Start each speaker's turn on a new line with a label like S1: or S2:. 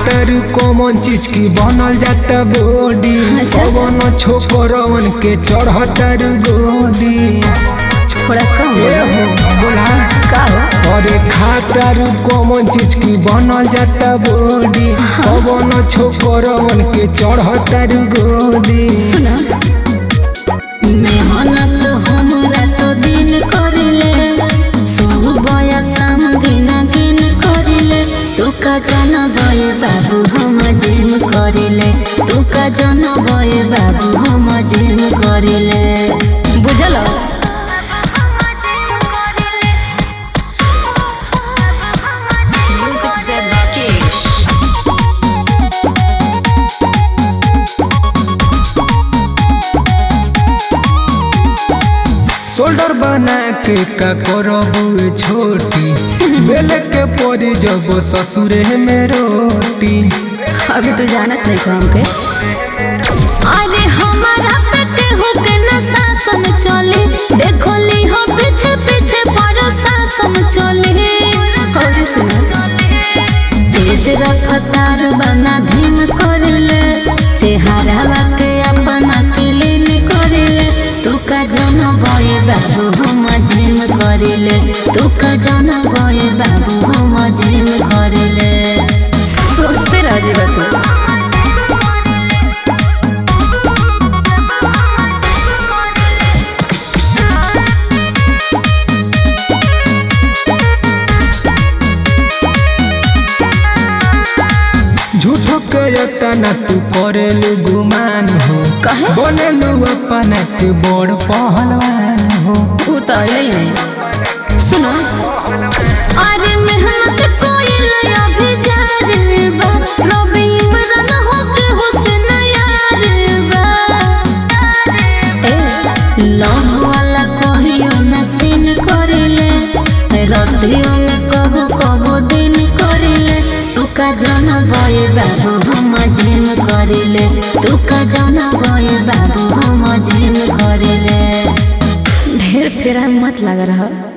S1: खातर कौन चीज की बनल जाता बॉडी
S2: अच्छा, अच्छा।
S1: कौन छोकरवन के चढ़तर गोदी
S2: थोड़ा कम
S1: ए
S2: बोलो।
S1: हो बोला
S2: का हो
S1: अरे खातर कौन चीज की बनल जाता बॉडी कौन छोकरवन के चढ़तर गोदी
S2: सुनो मेहनत हमरा तो दिन करिले सुबह शाम दिन गिन करिले तू का जन बय बाबू हम जिम करिले तू का जन बय बाबू हम जिम करिले बुझल
S3: Music Zed Rakesh.
S1: शोल्डर बना के का करबू छोटी बेल के पड़ी जब ससुरे में रोटी
S2: अभी तू जानत नहीं को हमके अरे हमारा पे केहू के न शासन चले देखो ली हो पीछे पीछे बड़ो शासन चले और सुनो तेज रफ्तार बना धीम करले चेहरा के अपना क्लीन करले तू का जन बय बाबू हम जिम करले तू का जन बय बाबू हम जिम करले सोचते रह जेबा तू
S1: झूठो के तना तू करेलू गुमान हो
S2: कहे?
S1: बनेलू अपना के बड़ पहलवान हो
S2: ऊ तो अइले है सुनो अरे मेहनत कोई लया भी जा रे बा रवि इमरान हो के हुसैन यार बा ए लव वाला कहियो न सीन करिले रतियों में कबो कबो दिन करिले तू का जन बय बाबू हम जिम करिले तू का जन बय बाबू हम जिम करिले ढेर फेरा में मत लगा रहा